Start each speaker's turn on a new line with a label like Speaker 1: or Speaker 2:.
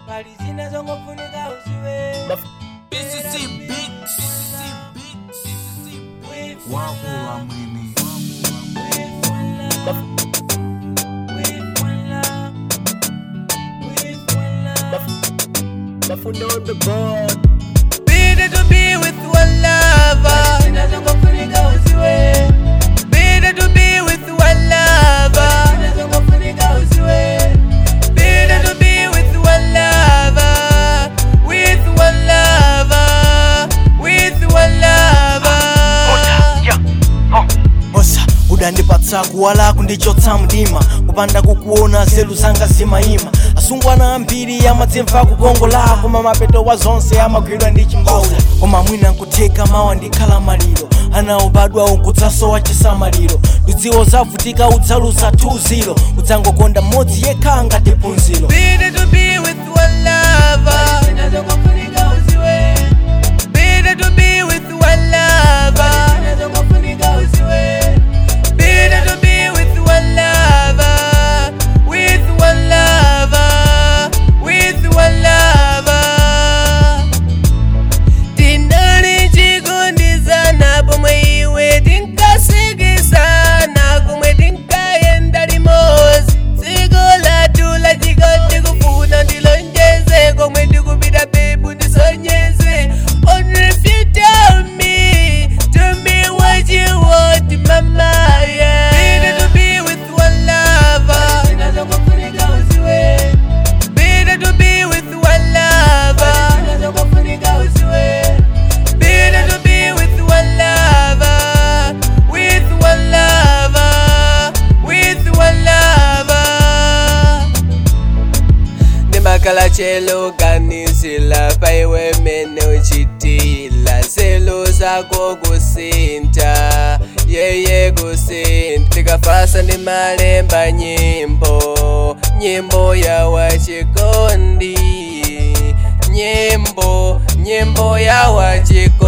Speaker 1: pali zina zongofunika uziwe
Speaker 2: BCC Beats.
Speaker 1: With
Speaker 2: Wakula mwini.
Speaker 1: with one love. With one love. With one love.
Speaker 3: Mafundo on the board.
Speaker 1: Better to be with one lover. Zina zongofunika uziwe. Better to be with one lover. Zina zongofunika uziwe. Better to be with one lover. With one lover. With one lover.
Speaker 3: Osa udandipatsa kuwala kundichotsa mdima kupanda kukuona zelu zanga zimayima asungwana ambiri amadzimva kukongola koma mapeto wa zonse amagwidwa ndi chimbaula koma mwina nkutheka mawa ndikhala maliro ana obadwa unkudzasowa chisamaliro ndidziwo zavutika udzalusa 2-0 udzangokonda mmodzi yekha ngati phunziro
Speaker 1: Better to be with one lover. Better to be with one lover. Better to be with one lover. With one lover. With one lover. Tinali chikundizana pomwe iwe tinkasikisana kumwe tinkayenda limozi dziko lathu la chikondi kufuna ndilonjeze komwe ndikupita bebu ndisonyeze Only if you tell me Tell me what you want mama yeah Better to be with one lover Better to be with one lover Better to be with one lover, with one lover, with one lover. ndimakhala chelo kanisila paiwe mene uchitila zelo zako kusintha yeye kusintha tikafasa ndi malemba nyimbo nyimbo ya wachikondi nyimbo nyimbo ya wachikondi